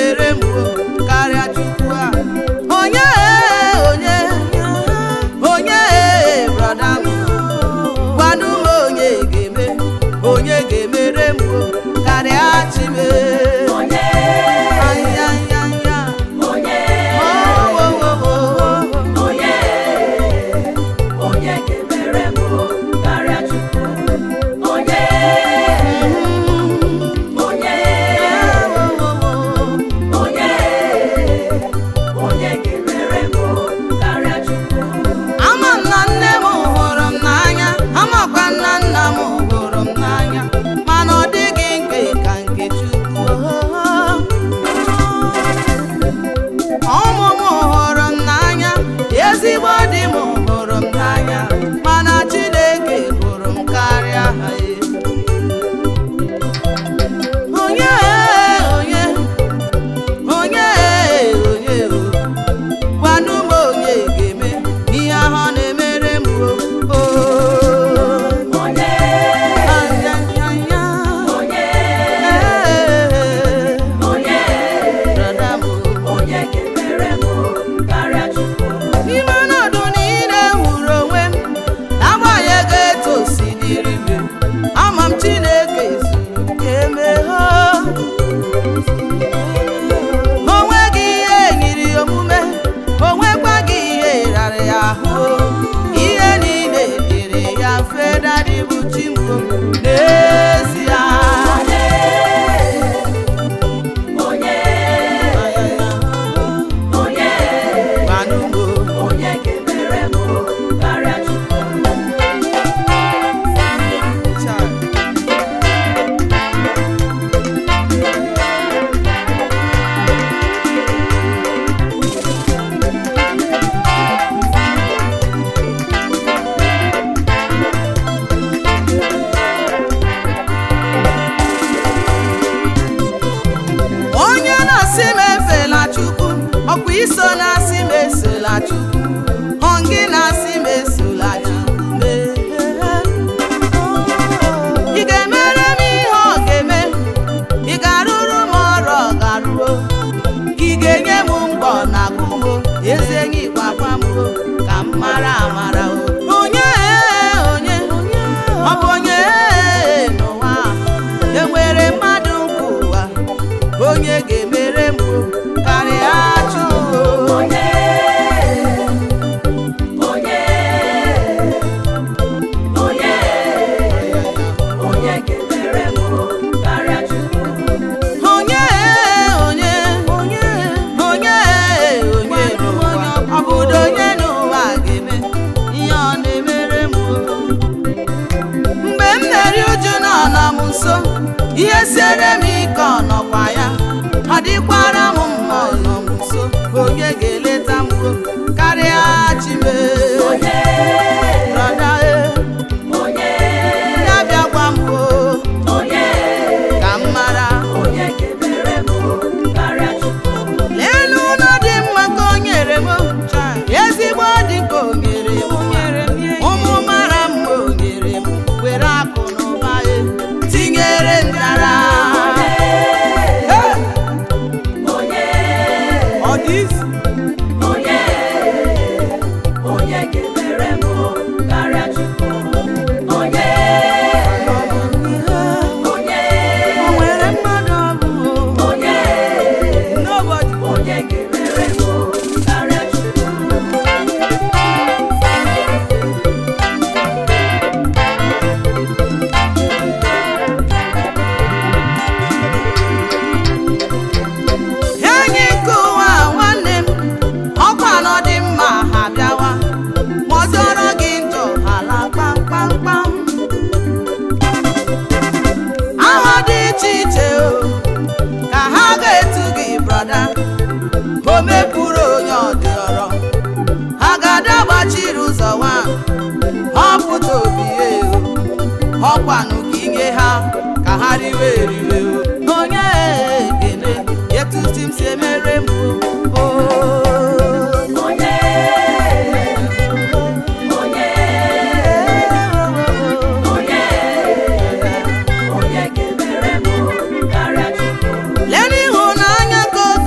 ga-emere m o karịa chukwu a onye onye onye brọda m gwanụ m onye ga-eme onye ga-emere m o karịa chime Onye, ayayaya onye, Oh, oh, oh, oh. onye, onye ga-emere m karịa Chukwu. Onye, onye, onye, onye ga-emere m karịa Chukwu. ama m na nne m hụrụ m n'anya amakwa na nna m hụrụ m n'anya mana ọ dịghị nke ka nke Chukwu ụmụ m hụrụ m n'anya ezigbo di m hụrụ m n'anya mana Chineke hụrụ m karịa ha e. onye onye onye onye o gwanụ m onye ga-eme ihe ahụ ọ na-emere m o o. Onye, Ayayaya. onye, Ee, onye, brọda m o. onye ga-emere m karịa Chukwu. n'ime ọnọdụ niile hụrụ onwe m n'agbanyeghị etu o si dịrị m ama m Chineke zuru ka emeghe o nweghị ihe nyiri ya omume o nwekwaghị ihe rara ya ahụ ihe niile dịrị ya mfe dadịbụ chimbo n'ezie Onye, onye, Gwanụ m o. onye ga-emere m karịa Chukwu. onye na-asị m efela chukwu ọkwa iso na-asị m esola chukwu ọ gị na-asị m esola chukwu mee ị ga-emere m ihe ọ ga-eme ị ga-arụrụ m ọrụ ọ ga-arụo ị ga-enye m mgbọ na agụmo eze enyi gwagwa m o, ka m mara amara o onye onye ọ bụ onye n'ụwa a, enwere mmadụ nke ụwa onye ga-emere m o, karịa Chukwu o. Onye, onye, onye, onye ga-emere m karịa Chukwu. onye onye onye onye onye n'ụwa ọ bụdo onye n'ụwa ga-eme ihe ọ na-emere m o. mgbe m na-eri uju na ọ nọ m nso ihe siere m ike ọ nọkwa ya ọ dịkwara m mma ọ nọ m nso onye ga-eleta m o, karịa chime Onye, brọda e onye, ya bịakwa m o onye, ka m mara onye ga-emere m karịa Chukwu. n'elu ụlọ dị mma ka o nyere m ezigbo dị ka o nyere m ụmụ mara mma o nyere m were akụ na ụba ya tinyere ndara Onye, ọ dị isi onye, onye ga-emere m karịa Chukwu. Onye, onye, o nwere mmadụ ọ bụ onye, nobody onye ga-emere m karịa Chukwu. enyi nke ụwa nwanne m ọkwa nọ dị mma ha bịawa ma ọ zọrọ gị njọ hala kpamkpamkpam aha dị iche iche o ka ha ga-etu gị brọda o mepụrụ onye ọdịọrọ ha ga-ada gbachiri ụzọ nwa họpụta obi ya o ọkwanụ ka inye ha ka ha riwe eriwe o onye ekele etuti m si emere m o Onye, onye, onye, onye ga-emere m karịa Chukwu. lee n'ịhụnanya ka o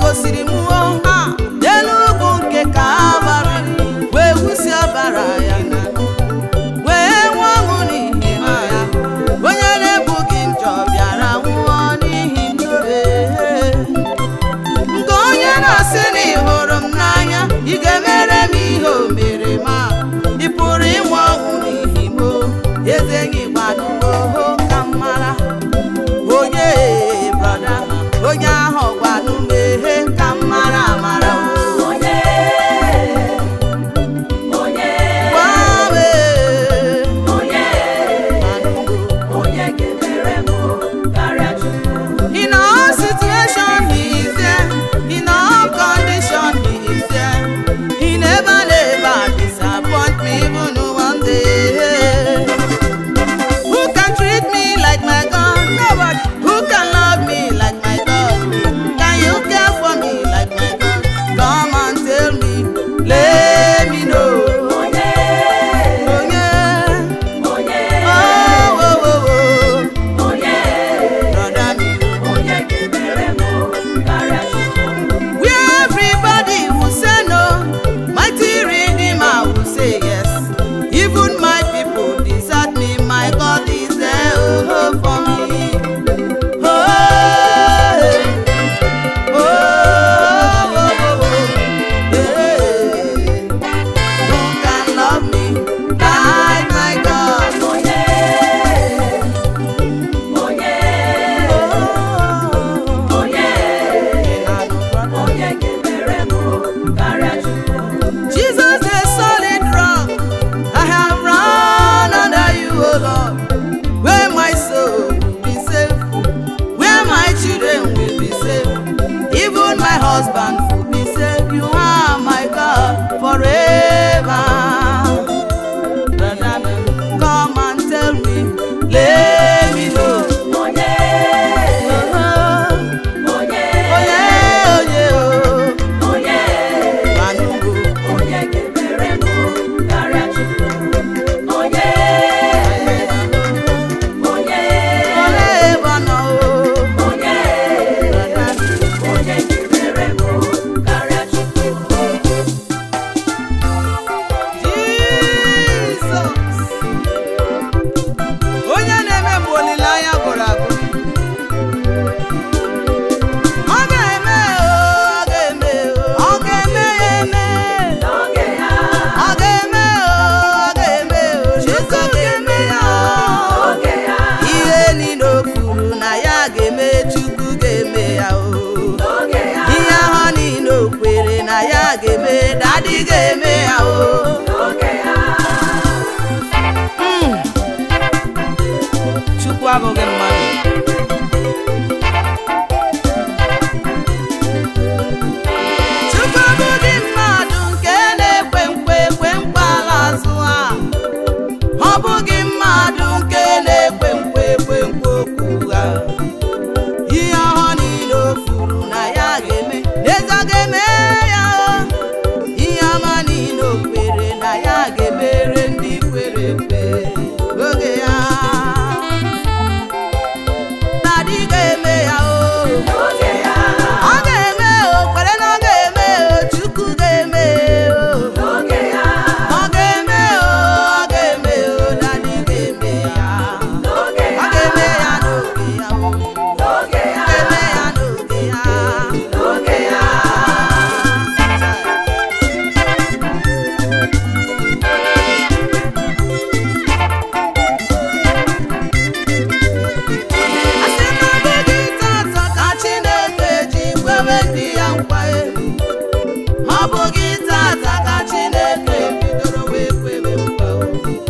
husband for me say you are my God forever. Brother, come and tell me, let me know. onye Uh-huh. onye Onye onye o, onye anụgo. onye ga-emere m karịa Chukwu onye onye Ole ebe ọ nọ o, onye brother. onye ga-emere m karịa Chukwu Jizọs. Onye na-eme mgbe olileanya gwụrụ agwụ. Ọ ga-eme o, ọ ga-eme o, ọ ga-eme ya eme. n'oge ya Ọ ga-eme o, ọ ga-eme o, Chukwu ga-eme ya o. n'oge ya Ihe niile o kwuru na ya ga-eme, Chukwu ga-eme ya o. n'oge ya Ihe ahụ niile o kwere na ya ga-eme, Dadi ga-eme ya o. n'oge ya Mm. Chukwu abụghị mmadụ Chukwu abụghị mmadụ nke na-ekwe nkwe ekwe nkwa ala azụ ha ọ bụghị mmadụ nke na-ekwe nkwe ekwe nkwa okwu ha ihe ọhụrụ niile o kwuru na ya ga-eme n'ezie ọ ga-eme ya o ihe ọma niile o kwere na ya ga-emere ndị kwere ekwe oge ya Dadi ga-eme ya o n'oge ya ọ ga-eme o kwere na ọ ga-eme o Chukwu ga-eme o n'oge ya ọ ga-eme o ọ ga-eme o Dadi ga-eme ya n'oge ọ ya ga-eme ya n'oge ya o n'oge ya ọ ga-eme ya n'oge ya n'oge ya asị na ọ bụghị tata ka Chineke ji kwebe ndị ya nkwa e. ọ bụghị tata ka Chineke bidoro wee kwebe nkwa o.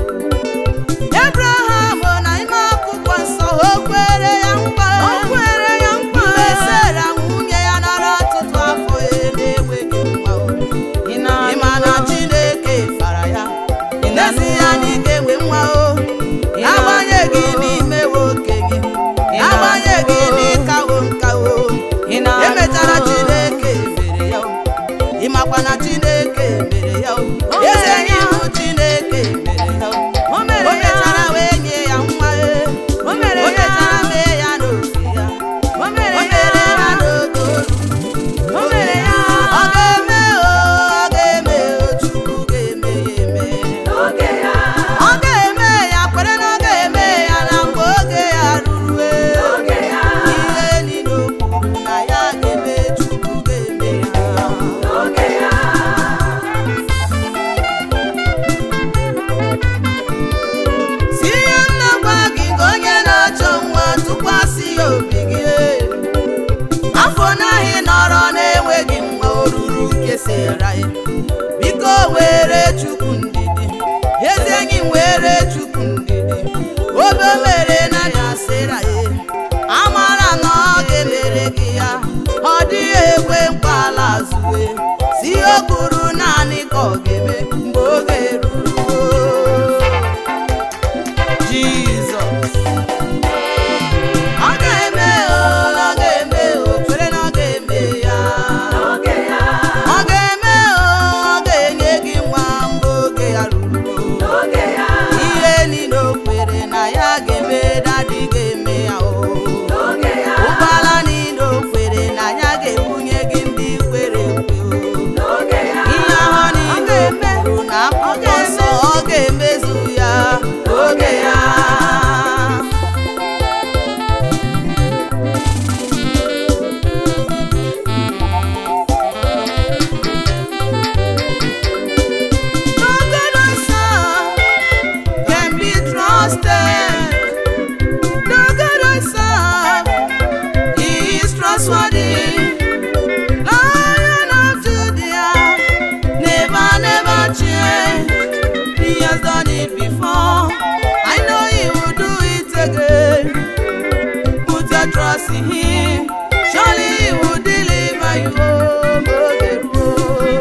Abraham na ime akwụkwọ nsọ o kwere ya nkwa o kwere ya nkwa mgbe Sera nwunye ya nọrọ ọtụtụ afọ ya na-enweghị nwa o. ị ma na Chineke fara ya n'ezi ya na ị ga-enwe nwa o agbanyeghị n'ime nwoke gị agbanyeghị n'ịkawo nkawo emechara Chineke mere ya o ịmakwa na Chineke mere ya o eze ya bụ Chineke mere ya o o mechara wee nye ya nwa e o mechara mee ya n'oge ya o mere ya n'oge o mere ya ọ ga-eme o ọ ga-eme o Chukwu ga-eme ya eme n'oge ya ọ ga-eme ya kwere na ọ ga-eme ya na mgbe oge ya rurue n'oge ya ihe niile o kwuru na ya ga-eme Chukwu ga-eme ya n'oge ya iwo ma oge ruo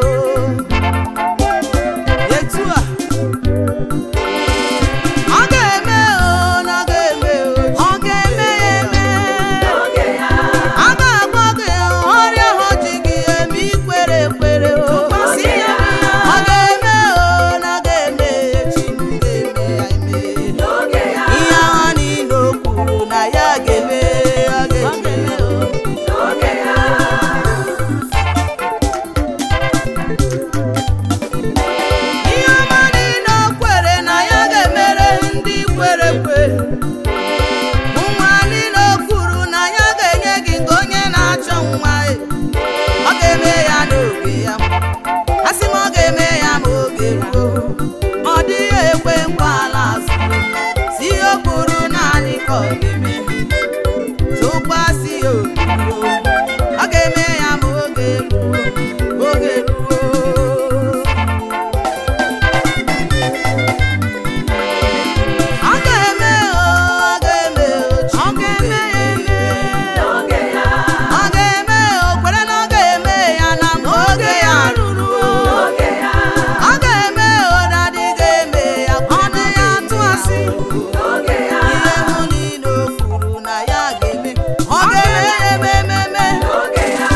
etu a ọ ga-eme o na ọ ga-eme o ọ ga-eme ya eme n'oge ya a ga-agwọ gị ọrịa ahụ ji gị eme ikwere ekwere o Tụkwasị ya. ọ ga-eme o na ọ ga-eme ya echi ga-eme ya eme n'oge ya ihe ahụ niile o kwuru na ya ga-eme ọ ga-eme o n'oge ya ihe ọma niile o kwere na ya ga-emere ndị kwere ekwe nwa niile o kwuru na ya ga-enye gị nke onye na-achọ nwa e. ọ ga-eme ya n'oge ya a sị m ọ ga-eme ya ma oge ruo ọ dịghị ekwe nkwa ala azụ si ihe o kwuru naanị ka ọ ga-eme tụkwasị ya obi o. ọ ga-eme ya ma oge ruo oge ruo ọ ga-eme o ọ ga-eme o ọ ga-eme ya eme n'oge ya ọ ga-eme o kwere na ọ ga-eme ya na mgbe oge ya ruru o n'oge ya ọ ga-eme o dadị ga-eme ya ọnụ ya tụ asị n'oge ya ihe hụ niile o kwuru na ya ga-eme ọ ga-eme ya eme ememe n'oge ya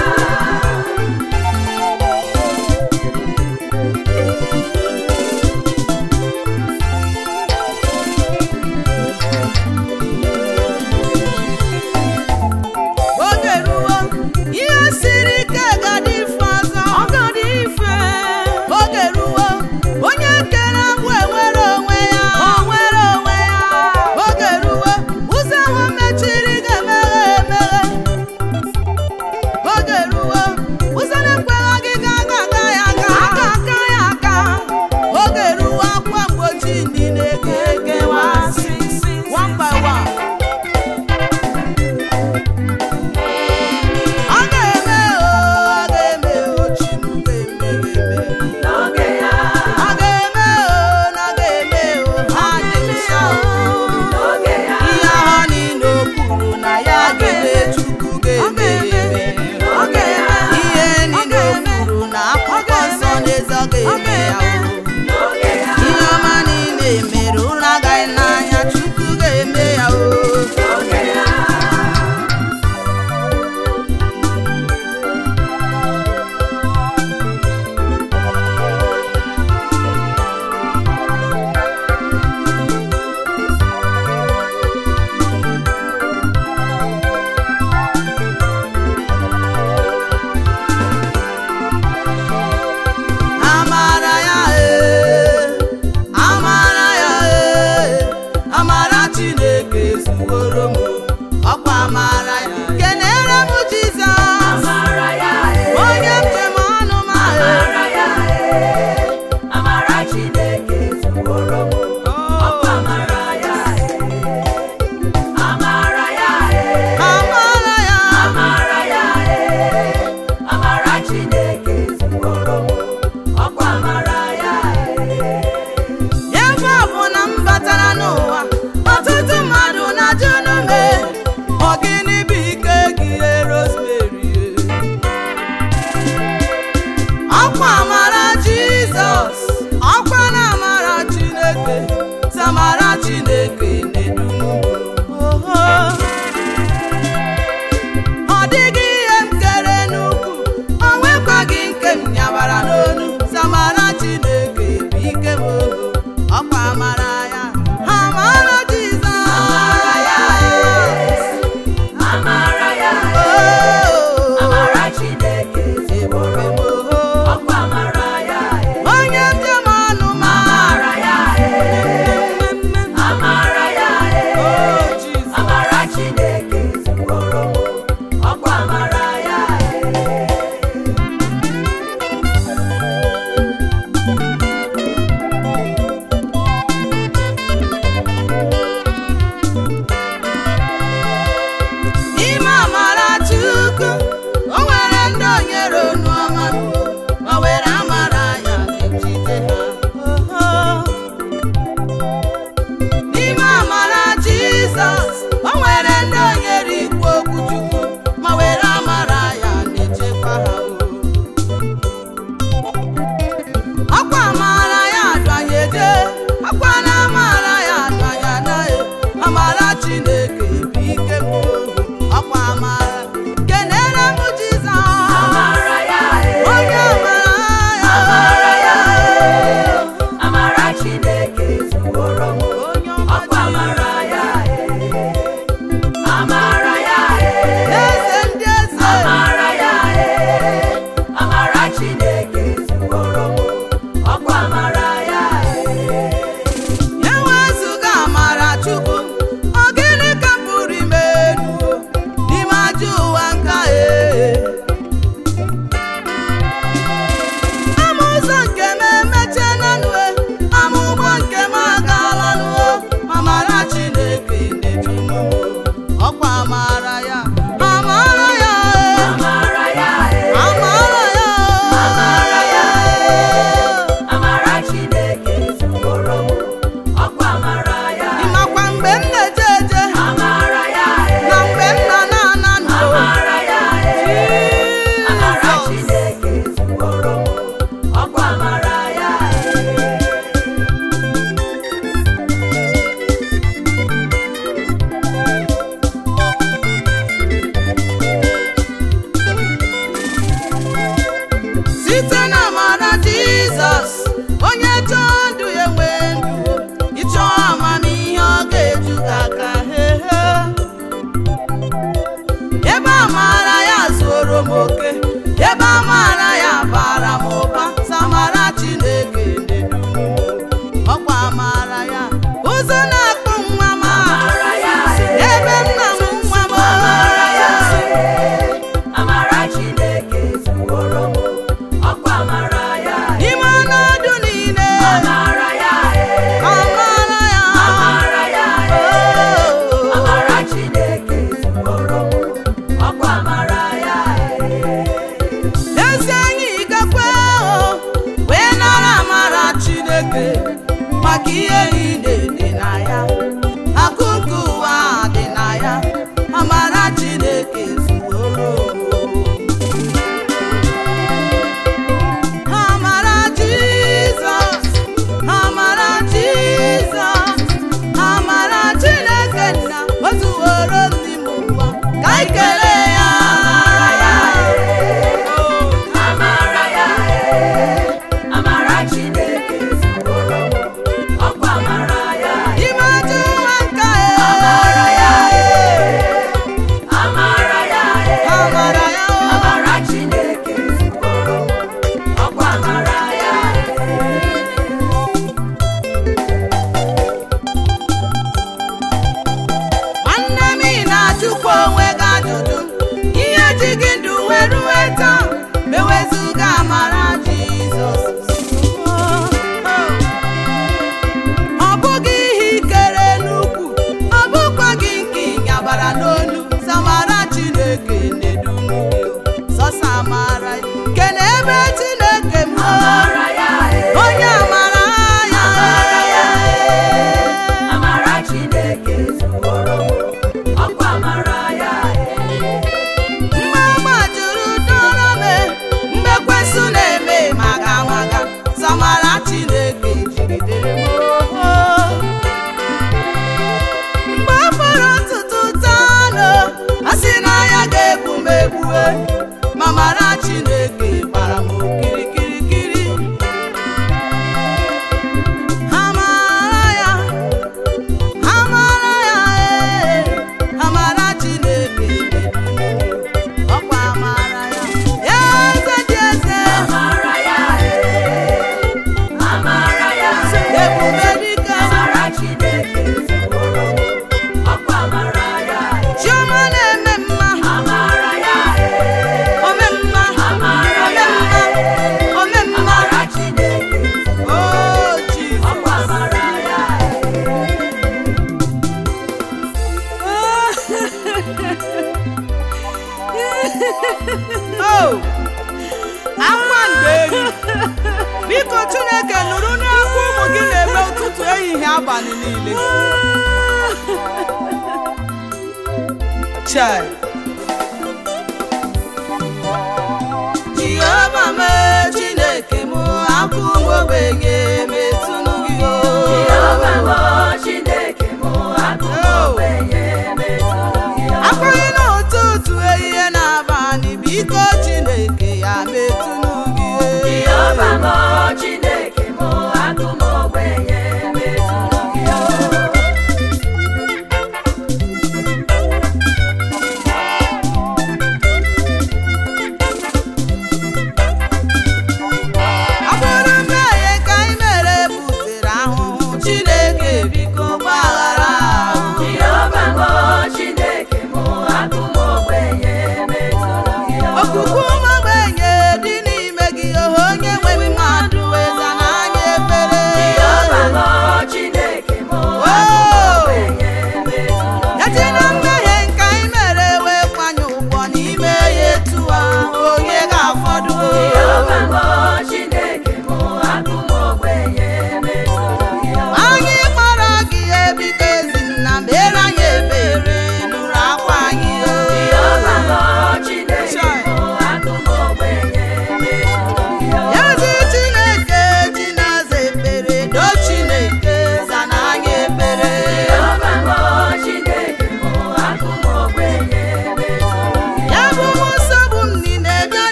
oge ruo ihe siri ike ga-adị mfe ọzọ ọ ga-adị mfe oge ruo onye kere agbụ enwere onwe ya onwere onwe ya oge ruo ụzọ ahụ mechiri ga-emeghe emeghe oge ruo ụzọ na-ekweghị gị ga aga aga ya aga aka aka ya aka oge ruo akwa mgbochi ndị na-eke ekewa one by one ọ ga-eme o ọ chineke maka ihe niile dị na ya akụ nke ụwa dị na ya amara chineke zuoro amara jizọs amara jizọs amara chineke nna o zuworo ndị m ụwa ka anyị kelee ya Amara ya ee, amara Chineke zuworo m, ọkwa amara ya ee. ime ajọ ụwa nka Amara ya ee, amara ya ee. amara ya o Amara Chineke zuworo m, ọkwa amara ya ee. nwanne m ị na-ajụkwa onwe gị ajụjụ ihe ji gị ndụ wee ruwe taa mewezụga amara jizọs ọ bụghị ihe ikere n'ukwu ọ bụkwa gị nke ịnyabara n'onu samara chineke na-edunu gị sọsa amara ya. kene ebe chineke m Amara ya ee. onye amara ya Amara ya ee. Amara Chineke zuworo m, ọkwa amara ya ee. mma juru dọrọ m mgbe kwesị na-eme maga maga samara chineke jigidere m oho. mgbe ọ fọrọ ntutu tanụ a sị na ya ga-egbu m egbue ma mara chineke gbara m okirikirikiri amara ya amara ya ee amara chineke ọkwa amara ya eze dị eze Amara ya ee. Amara ya ee. ebube dike Amara Chineke zuworo m, ọkwa amara ya ee. chioma na-eme mma Amara ya ee. ome mma Amara ya ee. ome mma Amara Chineke zuworo o m, jizọs ọkwa amara ya ee. o akwa nderi biko chineke nụrụ n'akwa ụmụ gị na-eme ụtụtụ ehihie abalị niile chai jehova mee chineke m akwa ụmụ ogbenye metụnụ gị o Jehova m, Chineke m, akụ m ogbenye metụrụ gị o. akwaghị n'ụtụtụ ehihie na abalị biko chineke ya metụnụ gị Jehova m, Chineke m, akụ m ogbenye metụrụ gị o. ọ bụrụ mmehie ka anyị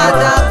aja